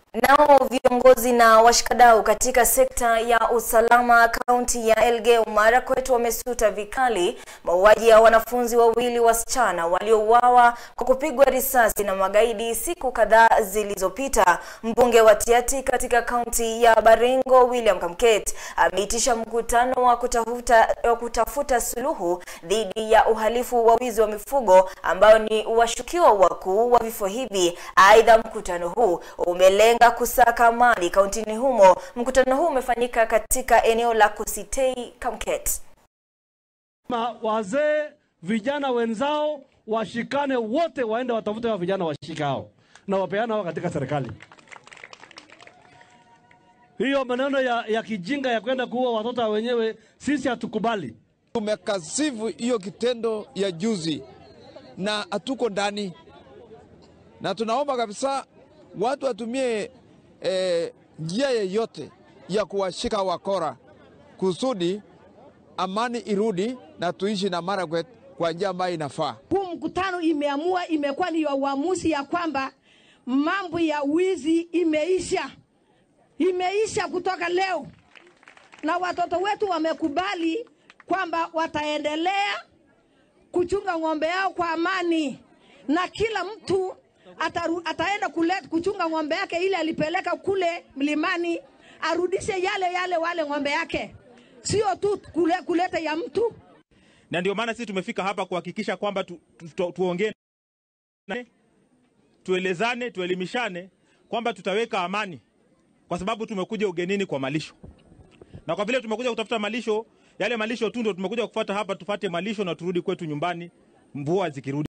Nao viongozi na washikadau katika sekta ya usalama kaunti ya Elgeyo Marakwet wamesuta vikali mauaji ya wanafunzi wawili wasichana waliouawa kwa kupigwa risasi na magaidi siku kadhaa zilizopita. Mbunge wa Tiaty katika kaunti ya Baringo William Kamket ameitisha mkutano wa kutafuta, wa kutafuta suluhu dhidi ya uhalifu wa wizi wa mifugo ambao ni washukiwa wakuu wa vifo hivi. Aidha, mkutano huu umelenga kusaka amani kauntini humo. Mkutano huu umefanyika katika eneo la Kositei, Kamket. Ma wazee vijana wenzao washikane wote, waende watafute wa vijana washikao na wapeana hao katika serikali. Hiyo maneno ya, ya kijinga ya kwenda kuua watoto wenyewe sisi hatukubali. Tumekasifu hiyo kitendo ya juzi na hatuko ndani, na tunaomba kabisa watu watumie eh, njia yeyote ya kuwashika wakora kusudi amani irudi na tuishi na Marakwet kwa njia ambayo inafaa. Huu mkutano imeamua, imekuwa ni uamuzi ya kwamba mambo ya wizi imeisha, imeisha kutoka leo, na watoto wetu wamekubali kwamba wataendelea kuchunga ng'ombe yao kwa amani, na kila mtu ataru, ataenda kule, kuchunga ng'ombe yake ile alipeleka kule mlimani, arudishe yale yale wale ng'ombe yake, sio tu kule, kuleta ya mtu na ndio maana sisi tumefika hapa kuhakikisha kwamba tu, tu, tu, tuongee tuelezane, tuelimishane kwamba tutaweka amani, kwa sababu tumekuja ugenini kwa malisho, na kwa vile tumekuja kutafuta malisho, yale malisho tu ndio tumekuja kufuata hapa, tufate malisho na turudi kwetu nyumbani, mvua zikirudi.